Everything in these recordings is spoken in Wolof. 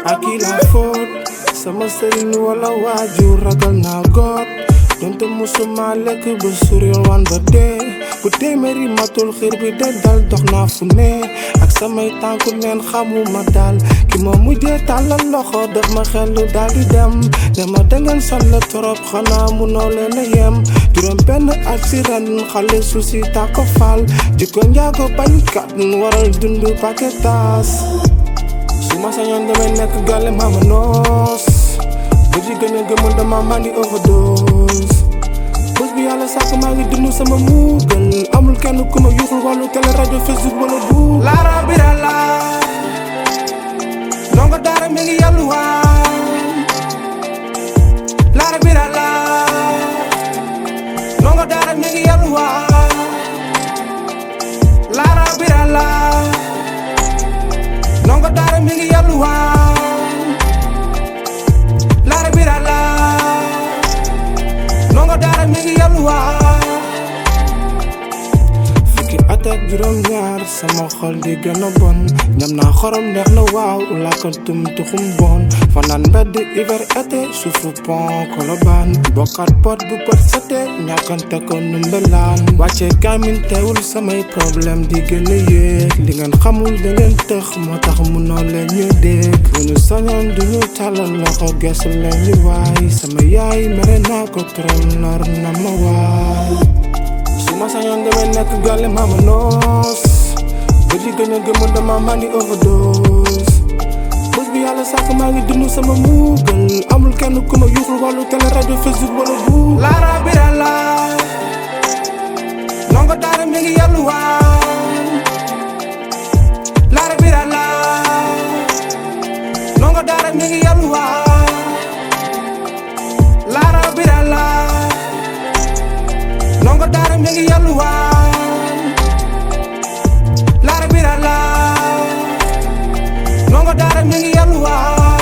ak kii la faute sama sëriñ wala waajur ragal naa goot donte musuma lekk ba suril wan ba dee bu téeméeri matul xiir bi de dal dox naa fu ne ak samay tànku neen xamuma daal ki ma mujjee tàllal loxo def ma xelu daal di dem ne ma dangeen sonn trop xanaa munoo leen a yem juróom benn at si ren xale su si tàkko faal jikko njaago bañkat waral dund paquetas su ma sañoon damay nekk gàlle mama noos ba ji gën a gëmul dama mandi overdose bés bi yàlla sàkk maa ngi dund sama muugal amul kenn ku ma yuuxul wàllu télé rajo facebook wala bu laara bira la ndongo daara mi ngi yalwaan laara bira la ndongo daara mi ngi yalwaan laara bira la ndongo daara mi ngi yalwaan laara bira la ndongo daara mi ngi yalwaan fukki at ak juróom ñaar sama xol di gën a bon ñam naa xorom neex na waaw làkkantum tuxum bon fanaan mbedd hiver été suufu pont kolobaan bokkat pot bu pot sete ñàkkante ko numbelaan wàcce kaamin teewul samay problème di gën a yéeg li ngeen xamul da ngeen tëx moo tax munoo leen ñu dégg bu ñu sañoon duñu tàllal loxo gesu leen ñu waay sama yaay mere naa ko trop lor na ma waay su ma sañoon damay nekk gàlle mama noos ba ji gën a gëmul dama mandi overdose bés bi yàlla sàkk maa ngi dund sama muugal amul kenn ku ma yuuxul wàllu télé rajo facebook wala bu laara bira la ndongo daara mi ngi yalwaan laara bira la ndongo daara mi ngi yalwaan laara bira la ndongo daara mi ngi yalwaan laara bira la ndongo daara mi ngi yalwaan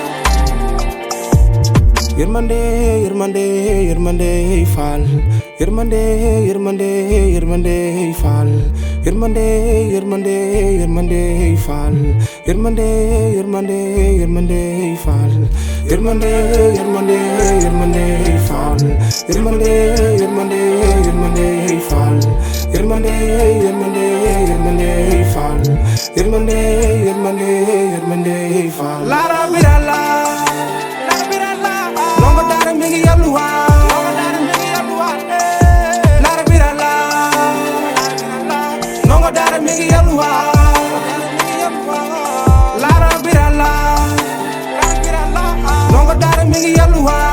yërmande yërmande yërmande faal yërmande yërmande yërmande faal yërmande yërmande yërmande faal yërmande yërmande yërmande faal yërmande yërmande yërmande faal yërmande yërmande yërmande faal yërmande yërmande yërmande faal yërmande yërmande yërmande faal laara bira la ndongo daara mi ngi yalwaan laara bira la ndongo daara mi ngi yalwaan laara bira la ndongo daara mi ngi yalwaan